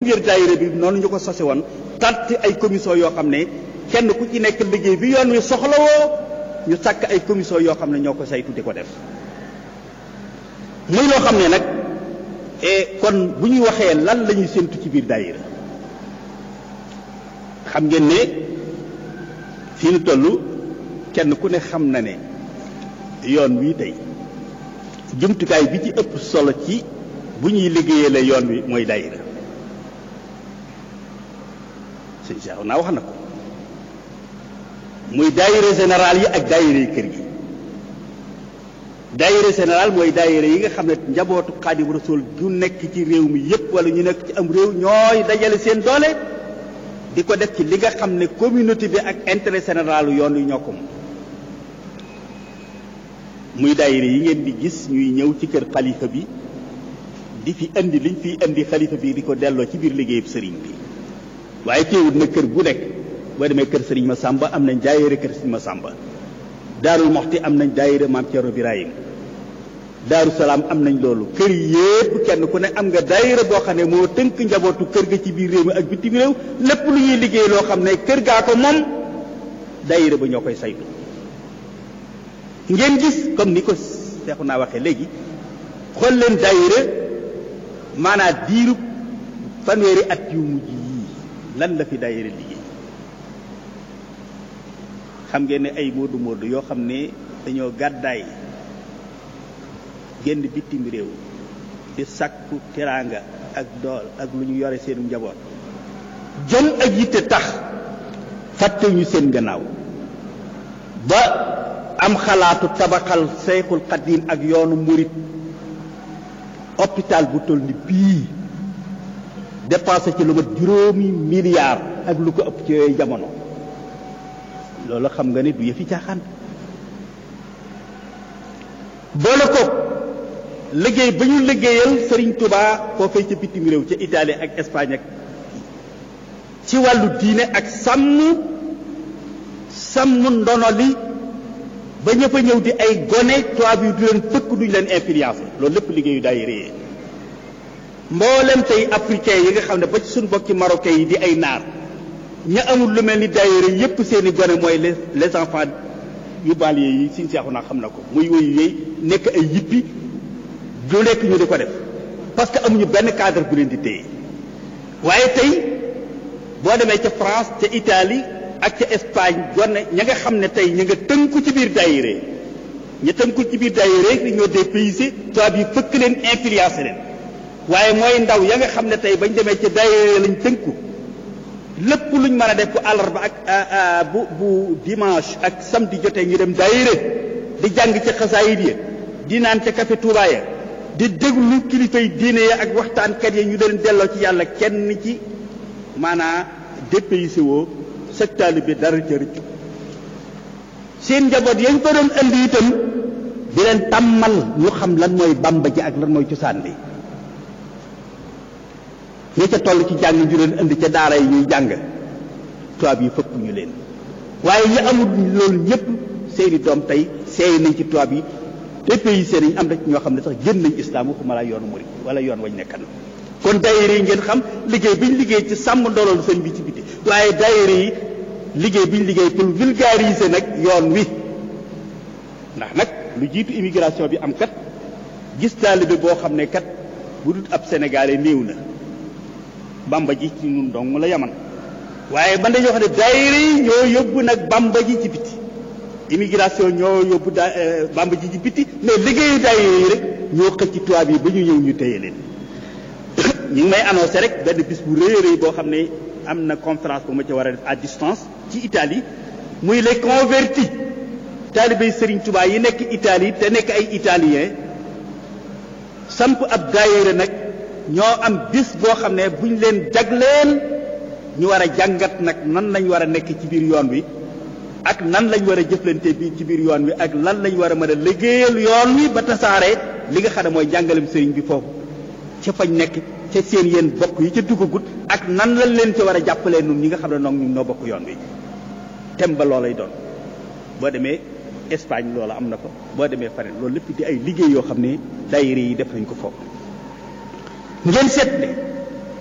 biir daayira bi noonu ñu ko sose woon tànt ay commission yoo xam ne kenn ku ci nekk liggéey bi yoon wi soxlawoo ñu sàkk ay commission yoo xam ne ñoo ko saytu di ko def muy loo xam ne nag kon bu ñuy waxee lan la ñuy séntu ci biir daayira xam ngeen ne fii nu toll kenn ku ne xam na ne yoon wii tey jumtukaay bi ci ëpp solo ci bu ñuy liggéeyee la yoon wi mooy daayira sëñ Cheikh naa wax na ko muy daayira général yi ak daayira yi kër gi daayira général mooy daayira yi nga xam ne njabootu Xaadimu Rasuul gu nekk ci réew mi yépp wala ñu nekk ci am réew ñooy dajale seen doole di ko def ci li nga xam ne communauté bi ak intérêt général yoon wi ñoo ko moom muy daayira yi ngeen di gis ñuy ñëw ci kër xalifa bi di fi indi liñ fiy indi xalifa bi di ko delloo ci biir liggéeyub sëriñ bi waaye teewut na kër gu nekk boo demee kër sëriñ ma sàmba am nañ daayira kër sëriñ ma sàmba daarul moxti am nañ daayira maam Cerno Birahim daaru salaam am nañ loolu kër yépp kenn ku ne am nga daayira boo xam ne moo tënk njabootu kër ga ci biir réew mi ak bitim réew lépp lu ñuy liggéey loo xam ne kër gaa ko moom daayira ba ñoo koy saytu ngeen gis comme ni ko seexu naa waxee léegi xool leen daayira maanaam diiru fanweeri at yu mujj yii lan la fi daayira liggéey xam ngeen ne ay moodu moodu yoo xam ne dañoo gàddaay génn bitim réew di sàkku teraanga ak dool ak lu ñu yore seen njaboot jëm ak yitte tax fàttewuñu seen gannaaw ba am xalaatu tabaxal Seyxul Xadiim ak yoonu murit hôpital bu toll ni bii dépensé ci lu mat juróomi milliards ak lu ko ëpp ci yooyu jamono loolu xam nga ne du yëfi caaxaan boole ko liggéey ba ñu liggéeyal Serigne Touba foofee ca bitim réew ca Italie ak Espagne ak ci wàllu diine ak sàmm sàmm ndono li ba ña fa ñëw di ay gone tubaab yi du leen fëkk duñ leen influencé loolu lépp liggéeyu daay réyee mboolem tey africain yi nga xam ne ba ci suñu bokki marocain yi di ay naar ña amul lu mel ni daayira yépp seeni gone mooy les les enfants yu baal yi siñ seexu naa xam na ko muy woyu yooyu nekk ay yippi du nekk ñu di ko def parce que amuñu benn cadre bu leen di téye waaye tey boo demee ca France ca Italie ak ca Espagne gone ña nga xam ne tey ña nga tënku ci biir daayira ña tënku ci biir daayira ñoo dépaysé tubaab yi fëkk leen influencé leen waaye mooy ndaw ya nga xam ne tey bañ demee ca daayira lañ tënku lépp luñ mën a def bu àllarba ak bu bu dimanche ak samedi jotee ñu dem daayira di jàng ca xasaayid ya di naan ca café Touba ya di déglu kilifay diine ya ak waxtaankat ya ñu leen delloo ci yàlla kenn ci maanaa dépaysé woo sectaali bi dara ca rëccu seen njaboot yañ ko doon indi itam di leen tàmmal ñu xam lan mooy bamba ji ak lan mooy cosaan li ñi ca toll ci jàng ñu leen indi ca daara yi ñuy jàng tubaab yi fëpp ñu leen waaye ñi amul loolu ñëpp seeni doom tey seey nañ ci tubaab yi te pays seen nañ am na ci ñoo xam ne sax génn nañ islam waxuma la yoonu murid wala yoon wañ nekkan kon daayira yi ngeen xam liggéey bi ñu liggéey ci sàmm ndoloolu sëñ bi ci biti waaye daayira yi liggéey bi ñu liggéey pour vulgariser nag yoon wi ndax nag lu jiitu immigration bi am kat gis taalibe boo xam ne kat bu dul ab sénégalais néew na bamba ji ci ñun dong la yaman waaye ban dañoo xam ne daayira yi ñoo yóbbu nag bamba ji ci biti immigration ñoo yóbbu da bamba ji ci biti mais liggéeyu daayira yi rek ñoo xëcc tubaab yi ba ñu ñëw ñu téye leen ñu ngi may annoncé rek benn bis bu rëy a rëy boo xam ne am na conférence bu ma ci war a def à distance ci Italie muy les convertis taalibey Serigne Touba yi nekk Italie te nekk ay italien samp ab daayira nag ñoo am bis boo xam ne buñ leen jagleel ñu war a jàngat nag nan lañ war a nekk ci biir yoon wi ak nan lañ war a jëflante bi ci biir yoon wi ak lan lañ war a mën a liggéeyal yoon wi ba tasaare li nga xam ne mooy jàngalem sëriñ bi foofu ca fañ nekk ca seen yéen bokk yi ca duggagut ak nan lañ leen ca war a jàppalee nun ñi nga xam ne noonu ñun noo bokk yoon wi tem ba loolay doon boo demee Espagne loola am na ko boo demee faneen loolu lépp di ay liggéey yoo xam ne daayira yi def nañ ko foofu ngeen seet ne